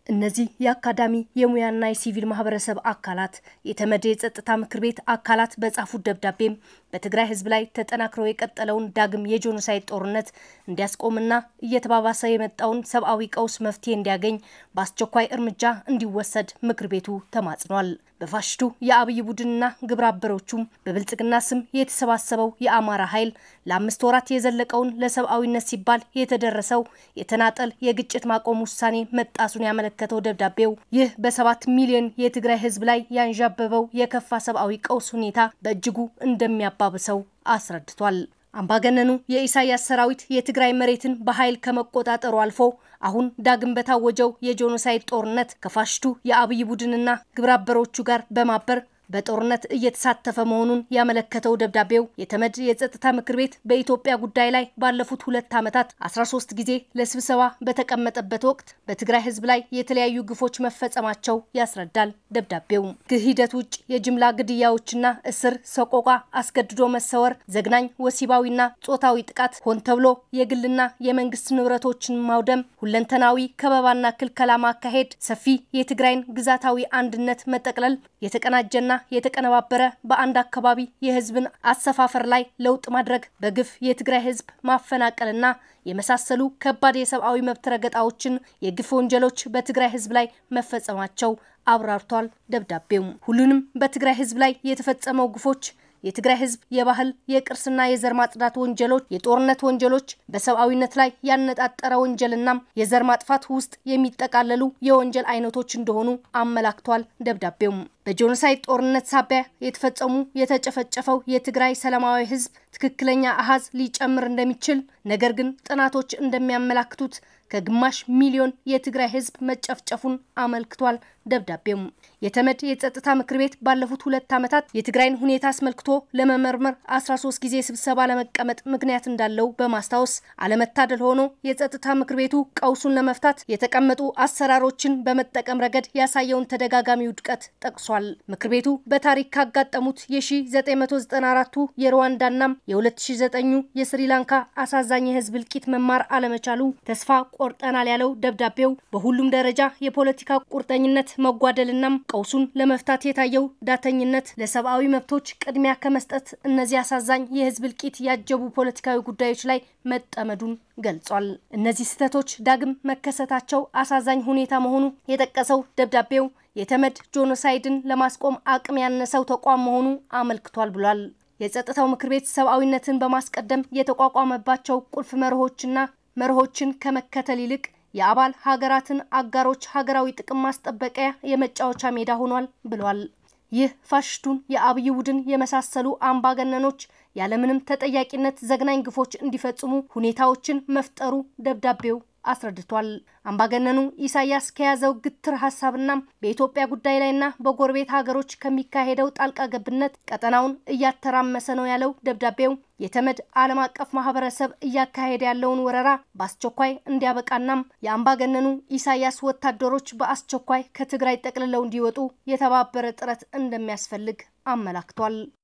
እነዚህ የአካዳሚ የሙያና የሲቪል ማህበረሰብ አካላት የተመድ የጸጥታ ምክር ቤት አካላት በጻፉት ደብዳቤም በትግራይ ሕዝብ ላይ ተጠናክረው የቀጠለውን ዳግም የጄኖሳይድ ጦርነት እንዲያስቆምና እየተባባሰ የመጣውን ሰብአዊ ቀውስ መፍትሄ እንዲያገኝ በአስቸኳይ እርምጃ እንዲወሰድ ምክር ቤቱ ተማጽኗል። በፋሽቱ የአብይ ቡድንና ግብረ አበሮቹም በብልጽግና ስም የተሰባሰበው የአማራ ኃይል ለአምስት ወራት የዘለቀውን ለሰብአዊነት ሲባል የተደረሰው የተናጠል የግጭት ማቆም ውሳኔ መጣሱን ያመለከተው ደብዳቤው ይህ በሰባት ሚሊዮን የትግራይ ህዝብ ላይ ያንዣበበው የከፋ ሰብአዊ ቀውስ ሁኔታ በእጅጉ እንደሚያባብሰው አስረድቷል። አምባገነኑ የኢሳያስ ሰራዊት የትግራይ መሬትን በኃይል ከመቆጣጠሩ አልፎ አሁን ዳግም በታወጀው የጄኖሳይድ ጦርነት ከፋሽቱ የአብይ ቡድንና ግብረአበሮቹ ጋር በማበር በጦርነት እየተሳተፈ መሆኑን ያመለከተው ደብዳቤው የተመድ የጸጥታ ምክር ቤት በኢትዮጵያ ጉዳይ ላይ ባለፉት ሁለት ዓመታት 13 ጊዜ ለስብሰባ በተቀመጠበት ወቅት በትግራይ ህዝብ ላይ የተለያዩ ግፎች መፈጸማቸው ያስረዳል። ደብዳቤው ከሂደት ውጭ የጅምላ ግድያዎችና እስር፣ ሰቆቃ፣ አስገድዶ መሰወር፣ ዘግናኝ ወሲባዊና ጾታዊ ጥቃት፣ ሆን ተብሎ የግልና የመንግስት ንብረቶችን ማውደም፣ ሁለንተናዊ ከበባና ክልከላ ማካሄድ፣ ሰፊ የትግራይን ግዛታዊ አንድነት መጠቅለል፣ የተቀናጀና የተቀነባበረ በአንድ አካባቢ የህዝብን አሰፋፈር ላይ ለውጥ ማድረግ፣ በግፍ የትግራይ ህዝብ ማፈናቀልና የመሳሰሉ ከባድ የሰብአዊ መብት ረገጣዎችን፣ የግፍ ወንጀሎች በትግራይ ህዝብ ላይ መፈጸማቸው አብራርቷል። ደብዳቤው ሁሉንም በትግራይ ህዝብ ላይ የተፈጸመው ግፎች የትግራይ ህዝብ የባህል የቅርስና የዘር ማጽዳት ወንጀሎች፣ የጦርነት ወንጀሎች፣ በሰብአዊነት ላይ ያነጣጠረ ወንጀልና የዘር ማጥፋት ውስጥ የሚጠቃለሉ የወንጀል አይነቶች እንደሆኑ አመላክቷል። ደብዳቤውም በጄኖሳይድ ጦርነት ሳቢያ የተፈጸሙ የተጨፈጨፈው የትግራይ ሰላማዊ ህዝብ ትክክለኛ አሃዝ ሊጨምር እንደሚችል ነገር ግን ጥናቶች እንደሚያመላክቱት ከግማሽ ሚሊዮን የትግራይ ህዝብ መጨፍጨፉን አመልክቷል። ደብዳቤውም የተመድ የጸጥታ ምክር ቤት ባለፉት ሁለት ዓመታት የትግራይን ሁኔታ አስመልክቶ ለመመርመር 13 ጊዜ ስብሰባ ለመቀመጥ ምክንያት እንዳለው በማስታወስ አለመታደል ሆኖ የጸጥታ ምክር ቤቱ ቀውሱን ለመፍታት የተቀመጡ አሰራሮችን በመጠቀም ረገድ ያሳየውን ተደጋጋሚ ውድቀት ጠቅሷል። ምክር ቤቱ በታሪክ ካጋጠሙት የ1994ቱ የሩዋንዳናም የ2009 የስሪላንካ አሳዛኝ የህዝብ እልቂት መማር አለመቻሉ ተስፋ ቆርጠናል ያለው ደብዳቤው በሁሉም ደረጃ የፖለቲካ ቁርጠኝነት መጓደልናም ቀውሱን ለመፍታት የታየው ዳተኝነት ለሰብአዊ መብቶች ቅድሚያ ከመስጠት እነዚህ አሳዛኝ የህዝብ እልቂት ያጀቡ ፖለቲካዊ ጉዳዮች ላይ መጠመዱን ገልጿል። እነዚህ ስህተቶች ዳግም መከሰታቸው አሳዛኝ ሁኔታ መሆኑ የጠቀሰው ደብዳቤው የተመድ ጄኖሳይድን ለማስቆም አቅም ያነሰው ተቋም መሆኑ አመልክቷል ብሏል። የጸጥታው ምክር ቤት ሰብአዊነትን በማስቀደም የተቋቋመባቸው ቁልፍ መርሆችና መርሆችን ከመከተል ይልቅ የአባል ሀገራትን አጋሮች ሀገራዊ ጥቅም ማስጠበቂያ የመጫወቻ ሜዳ ሆኗል ብሏል። ይህ ፋሽስቱን የአብይ ቡድን የመሳሰሉ አምባገነኖች ያለምንም ተጠያቂነት ዘግናኝ ግፎች እንዲፈጽሙ ሁኔታዎችን መፍጠሩ ደብዳቤው አስረድቷል። አምባገነኑ ኢሳያስ ከያዘው ግትር ሀሳብና በኢትዮጵያ ጉዳይ ላይና በጎረቤት ሀገሮች ከሚካሄደው ጣልቃ ገብነት ቀጠናውን እያተራመሰ ነው ያለው ደብዳቤው የተመድ ዓለም አቀፍ ማህበረሰብ እያካሄደ ያለውን ወረራ በአስቸኳይ እንዲያበቃናም የአምባገነኑ ኢሳያስ ወታደሮች በአስቸኳይ ከትግራይ ጠቅልለው እንዲወጡ የተባበረ ጥረት እንደሚያስፈልግ አመላክቷል።